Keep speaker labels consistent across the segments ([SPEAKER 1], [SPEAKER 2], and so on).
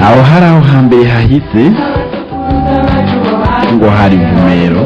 [SPEAKER 1] aho hari aho hambere hahise ngo hari ivumero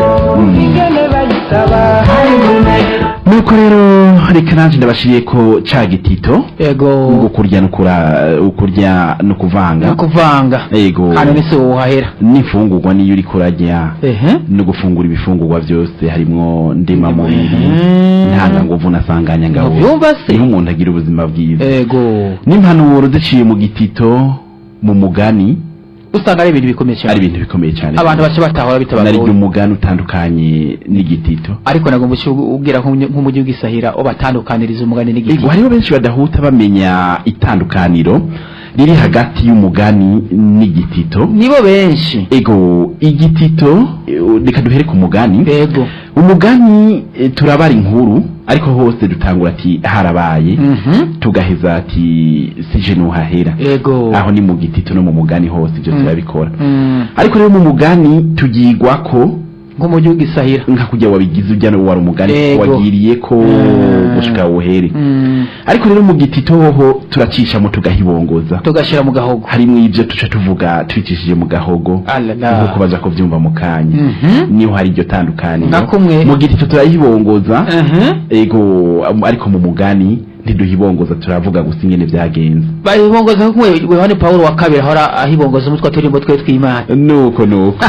[SPEAKER 1] nuko rero reka nanjye ndabashiriye ko ca gitito
[SPEAKER 2] ego
[SPEAKER 1] ngo kurya nukura ukurya no kuvanga
[SPEAKER 2] no kuvanga
[SPEAKER 1] ego
[SPEAKER 2] hano ni se wohahera
[SPEAKER 1] n'imfungurwa niyo uriko urarya
[SPEAKER 2] ehe
[SPEAKER 1] no gufungura ibifungurwa byose harimwo ndemamubiri
[SPEAKER 2] Mhm.
[SPEAKER 1] ntanganguvu na sanganyangabo
[SPEAKER 2] Muvyumva se?
[SPEAKER 1] niho umuntu agira ubuzima bwiza
[SPEAKER 2] ego
[SPEAKER 1] n'impanuro ziciye mu gitito mu mugani
[SPEAKER 2] usanga ari ibintu bikomeye cyane
[SPEAKER 1] ari ibintu bikomeye cyane
[SPEAKER 2] abantu bace batahora
[SPEAKER 1] nari
[SPEAKER 2] bitabagoye
[SPEAKER 1] umugani utandukanye n'igitito
[SPEAKER 2] ariko nagomba ubwira nk'umujyi w'igisahira ubatandukaniriza umugani n'igiti
[SPEAKER 1] Ego, hariho benshi badahuta bamenya itandukaniro riri hagati y'umugani n'igitito
[SPEAKER 2] nibo benshi
[SPEAKER 1] ego igitito eh, reka duhere ku mugani
[SPEAKER 2] ego
[SPEAKER 1] umugani eh, turabara inkuru ariko hose dutangura ati harabaye
[SPEAKER 2] Mhm.
[SPEAKER 1] tugaheza ati sije nuhahera
[SPEAKER 2] ego
[SPEAKER 1] aho ni mu gitito no mu mugani hose ibyo
[SPEAKER 2] Mm.
[SPEAKER 1] turabikora
[SPEAKER 2] Mm.
[SPEAKER 1] ariko rero mu mugani tugigwa ko
[SPEAKER 2] nk'umujyi w'igisahira
[SPEAKER 1] nka kujya wabigize ujya wari umugani
[SPEAKER 2] Ego.
[SPEAKER 1] wagiriye ko
[SPEAKER 2] Mm.
[SPEAKER 1] gushika wohere
[SPEAKER 2] Mm.
[SPEAKER 1] ariko rero mu gitito hoho turacishamo tugahibongoza
[SPEAKER 2] tugashyira mu gahogo
[SPEAKER 1] harimo ibyo tuca tuvuga twicishije mu gahogo
[SPEAKER 2] Alala.
[SPEAKER 1] nk'uko baza kubyumva mu kanya
[SPEAKER 2] Mhm.
[SPEAKER 1] niho hari iryo tandukaniro
[SPEAKER 2] Nka kumwe.
[SPEAKER 1] mu gitito turayibongoza
[SPEAKER 2] Mhm.
[SPEAKER 1] ego am- ariko mu mugani ntiduhibongoza turavuga gusa ingene byagenze
[SPEAKER 2] bahibongoza nko kumwe yohani pawulo wa kabiri ahora ahibongoza umutwe turimbo twe tw'imana
[SPEAKER 1] nuko nuko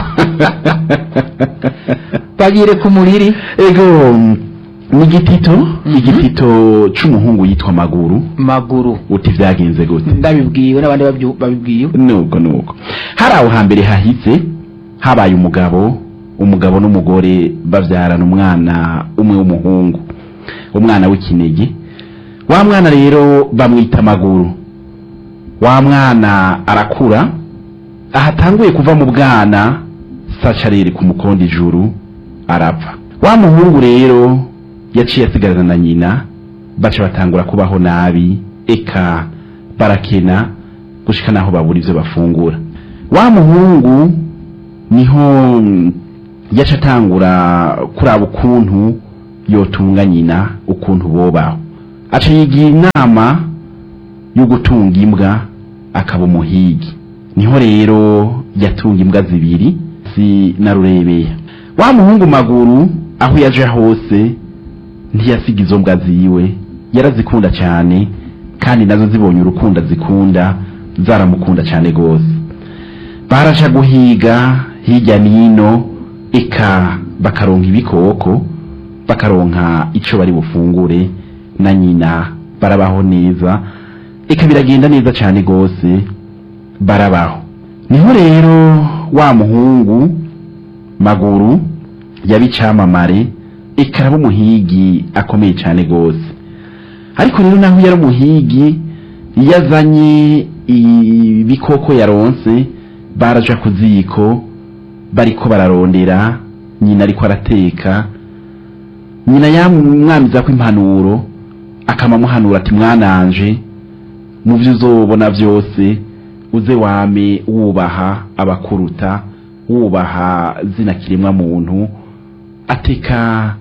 [SPEAKER 2] bagire ku muriri
[SPEAKER 1] ego mu gitito
[SPEAKER 2] Mhm.
[SPEAKER 1] igitito c'umuhungu yitwa maguru
[SPEAKER 2] maguru
[SPEAKER 1] uti vyagenze gute
[SPEAKER 2] ndabibwiwe n'abandi babyu- babibwiwe
[SPEAKER 1] nuko nuko hari aho hambere hahise habaye umugabo umugabo n'umugore babyarana umwana umwe w'umuhungu umwana w'ikinege wa mwana rero bamwita amaguru wa mwana arakura ahatanguye kuva mu bwana saca rere ku mukondo ijuru arapfa wa muhungu rero yaciye asigarana na nyina baca batangura kubaho nabi eka barakena gushika naho babura ivyo bafungura wa muhungu niho mm, yaca atangura kuraba ukuntu yotunga nyina ukuntu bobaho aca yigira inama yo gutunga imbwa akaba umuhigi niho rero yatunga imbwa zibiri si na rurebeya wa muhungu maguru aho yaje hose ntiyasiga izo mbwa ziwe yarazikunda cyane kandi nazo zibonye urukundo zikunda zaramukunda cyane rwose baraja guhiga hirya n'ino eka bakaronka ibikoko bakaronka ico bari bufungure na nyina barabaho neza eka biragenda neza cyane rwose barabaho niho rero wa muhungu maguru yabicamamare eka araba umuhigi akomeye cyane rwose ariko rero naho yari umuhigi iyo azanye ibikoko yaronse baraja ku ziko bariko bararondera nyina ariko arateka nyina yamwamiza ko impanuro akamamuhanura ati mwananje mu byo uzobona byose uze wame wubaha abakuruta wubaha zina kiremwa muntu ateka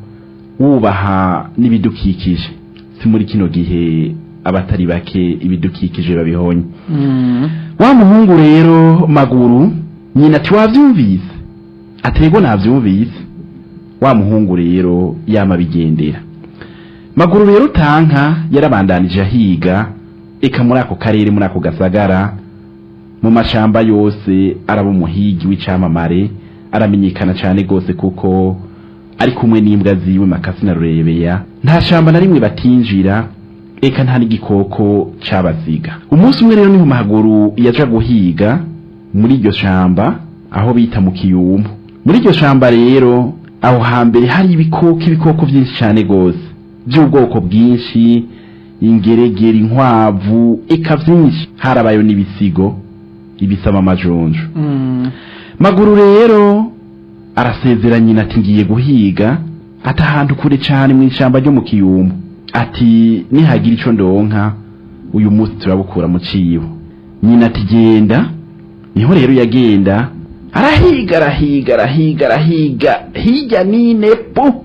[SPEAKER 1] wubaha n'ibidukikije si muri kino gihe abatari bake ibidukikije babihonye
[SPEAKER 2] Mm.
[SPEAKER 1] wa muhungu rero maguru nyina ati wavyumvise atego navyumvise wa muhungu rero yama bigendera maguru rero tanka yarabandanije ahiga eka muri ako karere muri ako gasagara mu mashamba yose araba umuhigi w'icamamare aramenyekana cyane rwose kuko ari kumwe n'imbwa ziwe makasi na rurebeya nta shamba na rimwe batinjira eka nta n'igikoko cabasiga umunsi umwe rero niho maguru yaja guhiga muri iryo shamba aho bita mu kiyumbu muri iryo shamba rero aho hambere hari ibikoko ibikoko byinshi cyane rwose by'ubwoko bwinshi ingeregere inkwavu eka byinshi harabayo n'ibisigo ibisaba amajonjo
[SPEAKER 2] Mm.
[SPEAKER 1] maguru rero arasezera nyina ati ngiye guhiga ati ahantu kure cyane mu ishyamba ryo mu kiyumbu ati nihagira icyo ndonka uyu munsi turabukura mu cibo nyina ati genda niho rero yagenda arahiga arahiga arahiga arahiga hirya n'ine pu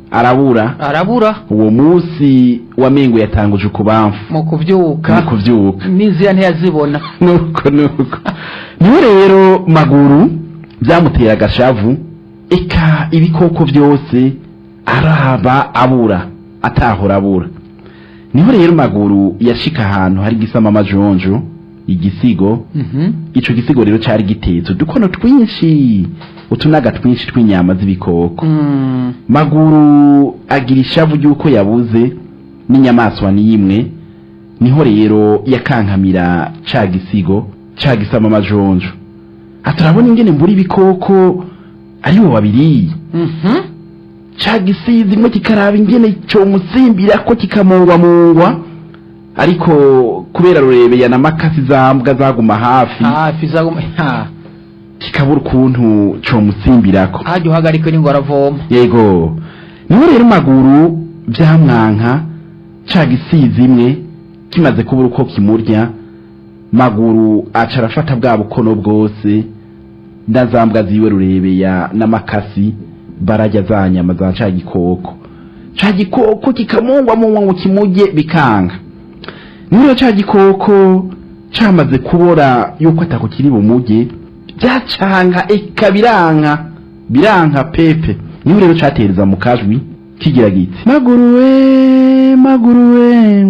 [SPEAKER 1] arabura
[SPEAKER 2] arabura
[SPEAKER 1] uwo munsi wamengo yatanguje ukubamfu
[SPEAKER 2] mu kuvyuka
[SPEAKER 1] mu kuvyuka
[SPEAKER 2] n'inzira ntiyazibona
[SPEAKER 1] nuko nuko niwe rero maguru byamutera agashavu eka ibikoko byose araba abura atahora abura niho rero maguru yashika ahantu hari gisama amajonjo igisigo
[SPEAKER 2] Mhm.
[SPEAKER 1] ico gisigo rero cari gitetse udukono twinshi utunaga twinshi tw'inyama z'ibikoko
[SPEAKER 2] Mm.
[SPEAKER 1] maguru agira ishavu ry'uko yabuze n'inyamaswa n'imwe niho rero yakankamira ca gisigo ca gisama amajonjo aturabona ingene mbura ibikoko ari bo babiriye
[SPEAKER 2] Mhm.
[SPEAKER 1] ca gisizi imwe kikaraba ingene comusimbira ko kikamungwamungwa ariko kubera rurebeya na makasi zambwa zaguma hafi
[SPEAKER 2] hafi zaguma ha
[SPEAKER 1] kikabura ukuntu comusimbirako
[SPEAKER 2] hajya uhagarikwe n'ingo aravoma
[SPEAKER 1] yego niho rero maguru byamwanka ca gisizi imwe kimaze kubura uko kimurya maguru aca arafata bwa bukono bwose ndazambwa ziwe rurebeya n'amakasi barajya za nyama za ca gikoko ca gikoko kikamungwa mungwa ngo kimurye bikanga niho rero ca gikoko camaze kubora yuko atako kiri bumurye byacanga eka biranka biranka pepe niho rero catereza mu kajwi kigira giti maguru we maguru we